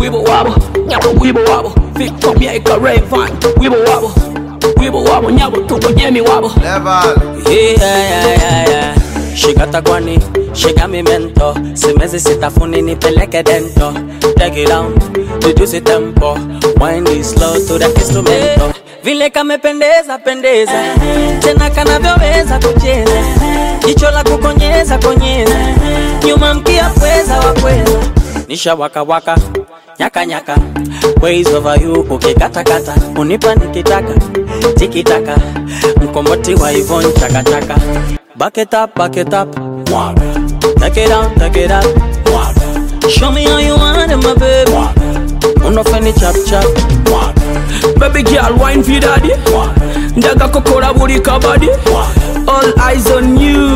wibble wobble, nyabo wibble wobble. Victor Mieka Rayvan, wibble wobble, wibble wobble, nyabo tuko Jamie wobble. Level. Yeah, yeah, yeah, yeah. Shikata kwani, shika mi mento Simezi sitafuni nipeleke dento Take it down, reduce it tempo Wind it slow to the instrumento Vile kamependeza pendeza Tena kanavyoweza kucheza Jicho la kukonyeza konyeza Nyuma mkia pweza wa pweza Nisha waka waka Nyaka nyaka Ways over you ukikatakata Unipa nikitaka Tikitaka Mkomboti wa Yvonne chaka chaka Back it up, back it up Mwaga Take it down, take it up Mwaga Show me how you want it, my baby Mwaga Unofeni chap chap Mwaga Baby girl, wine for daddy. Ndaga kokora buli kabadi. All eyes on you.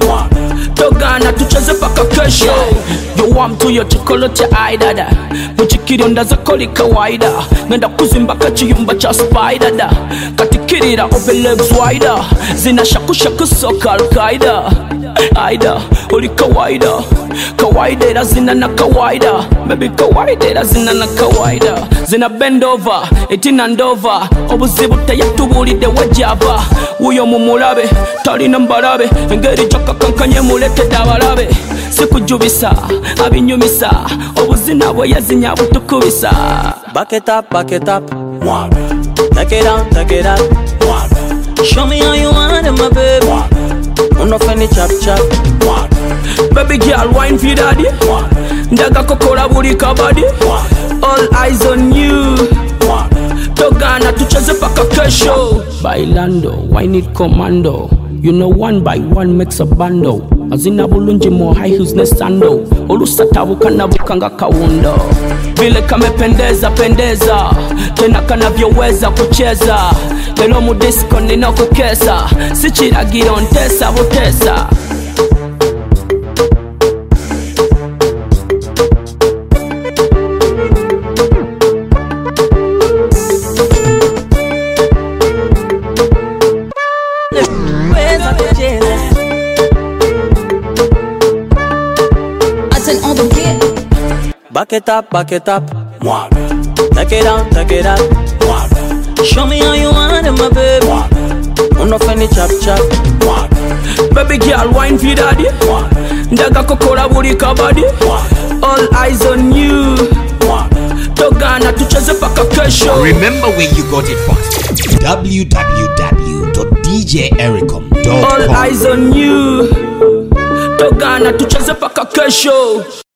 Togana tucheze paka kesho. You want to your chocolate eye dada. Muchikiri ndaza koli kawaida. Ngenda kuzimba kachiyumba cha spider da. Katikirira open legs wider. Zina shaku shaku soka al-Qaida. Aida, uli kawaida. Kawaida ila zina na kawaida. Baby kawaida ila zina na kawaida. Zina bend over, etina ndova. Obuzibu teyatubulidde wajjava. Wuyo mumulabe, talina mbalabe. Engeri gyakakankanye muletedde abalabe. Sikujubisa, abinyumisa. Obuzina bwe yazinya butukubisa. Back it up, back it up Mwaga Take it down, take it up Mwaga Show me how you want it, my baby Mwaga Unofeni chap chap Mwaga Baby girl, wine for daddy. Ndaga kokora buli kabadi. All eyes on you. Togana tucheze paka kesho. Bailando, wine it commando. You know one by one makes a bando. Azina bulungi mo high heels ne sando. Olusatabuka nabuka nga kawundo. Vile kamependeza pendeza, tena kanavyoweza kucheza. Lelo mu disco nina kukesa, si kiragiro ntesa butesa. Weza kucheza I turn on the beat. Back it up, back it up Mwaga Take it down, take it up Mwaga Show me how you want it, my baby Mwaga Unofeni chap chap Mwaga Baby girl, wine for daddy. Ndaga kokora buli kabadi. All eyes on you. Togana tucheze paka kesho. Remember where you got it from. All www.djericom.com. eyes on you. Togana tucheze paka kesho.